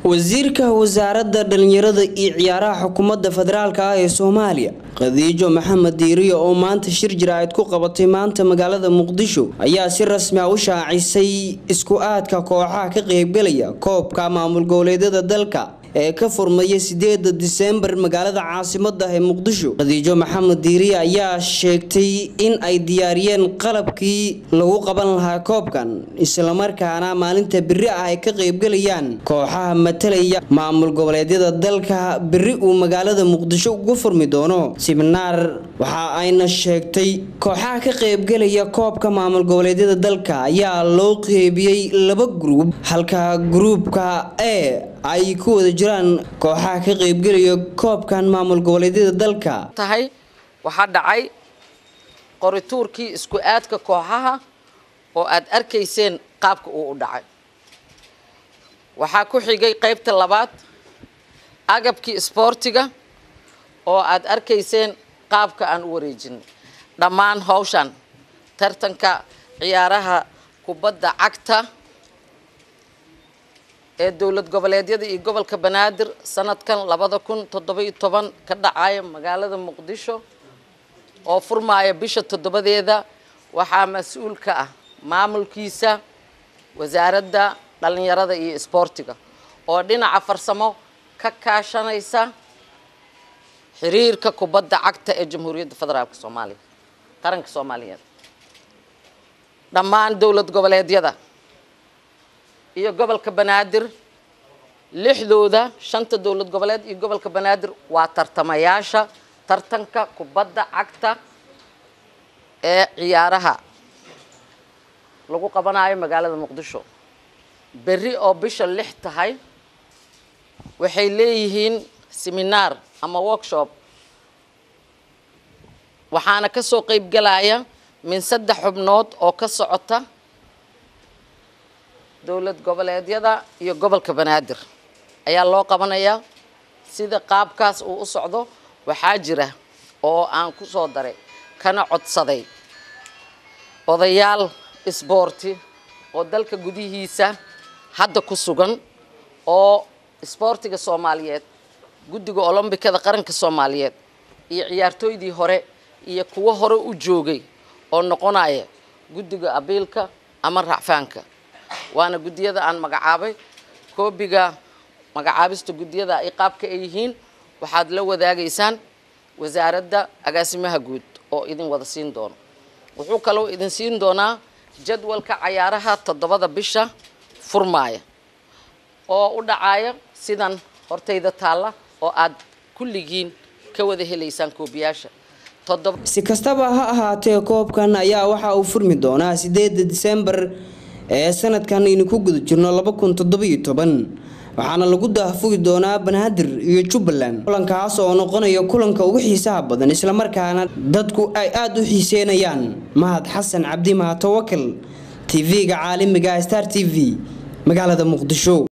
wasiirka wasaaradda dhalinyarada iyo ciyaaraha xukuumadda federaalk ah ee soomaaliya khadiijo maxamed diiriyo oo maanta shir jiraacid ku qabatay maanta magaalada muqdisho ayaa si rasmi ah u shaacisay isku aadka kooxaha ka qeybgalaya koobka maamul goboleedyada dalka ee ka furmaya sideeda diseembar magaalada caasimada ee muqdisho khadiijo maxamed diiriye ayaa sheegtay in ay diyaariyeen qalabkii lagu qaban lahaa koobkan islamarkaana maalinta beri ah ay ka qeybgalayaan kooxaha matalaya maamul goboleedyada dalka beri uu magaalada muqdisho ugu furmi doono siminaar waxa ayna sheegtay kooxaha ka qeybgalaya koobka maamul goboleedyada dalka ayaa loo qeybiyey laba gruub halka gruubka e ay ku wada jiraan kooxaha ka qeybgelaya koobkan maamul goboleedyada dalka tahay waxaa dhacay qorituurkii isku aadka kooxaha oo aad arkayseen qaabka uu u dhacay waxaa ku xigay qaybta labaad agabkii isboortiga oo aad arkayseen qaabka aan u wareejinay dhammaan hawshan tartanka ciyaaraha kubadda cagta ee dowlad goboleedyada iyo gobolka banaadir sanadkan labada kun toddoba-iyo toban ka dhacaya magaalada muqdisho oo furmaaya bisha toddobadeeda waxaa mas-uul ka ah maamulkiisa wasaaradda dhalinyarada iyo isboortiga oo dhinaca farsamo ka kaashanaysa xiriirka kubadda cagta ee jamhuuriyadda federaalka soomaaliya qaranka soomaaliyeed dhammaan dowlad goboleedyada iyo gobolka banaadir lixdooda shanta dowlad goboleed iyo gobolka banaadir waa tartamayaasha tartanka kubadda cagta ee ciyaaraha lagu qabanayo magaalada muqdisho berri oo bisha lix tahay waxay leeyihiin seminaar ama workshop waxaana kasoo qeybgalaya min saddex xubnood oo ka socota dowlad goboleedyada iyo gobolka banaadir ayaa loo qabanayaa sida qaabkaas uu u socdo waxaa jira oo aan ku soo daray kana codsaday odayaal isboorti oo dalka gudihiisa hadda ku sugan oo isboortiga soomaaliyeed guddiga olombikada qaranka soomaaliyeed iyo ciyaartooydii hore iyo kuwo hore u joogay oo noqonaya guddiga abiilka ama racfaanka waana guddiyada aan magacaabay koobiga magacaabista guddiyada ay qaabka ay yihiin waxaad la wadaagaysaan wasaaradda agaasimaha guud oo idin wada siin doono wuxuu kaloo idin siin doonaa jadwalka cayaaraha toddobada bisha furmaaya oo u dhacaya sidan hortayda taalla oo aad kulligiin ka wada helaysaan koobiyaasha si kastaba ha ahaatee koobkan ayaa waxa uu furmi doonaa sideeda diseembar ee sanadkan aynu ku guda jirno laba kun toddobiyo toban waxaana lagu daafugi doonaa banaadir iyo jubbaland kulankaas oo noqonaya kulanka ugu xiisaha badan islamarkaana dadku ay aada u xiiseynayaan mahad xasan cabdi mahatawakal tv-ga caalamiga star t v magaalada muqdisho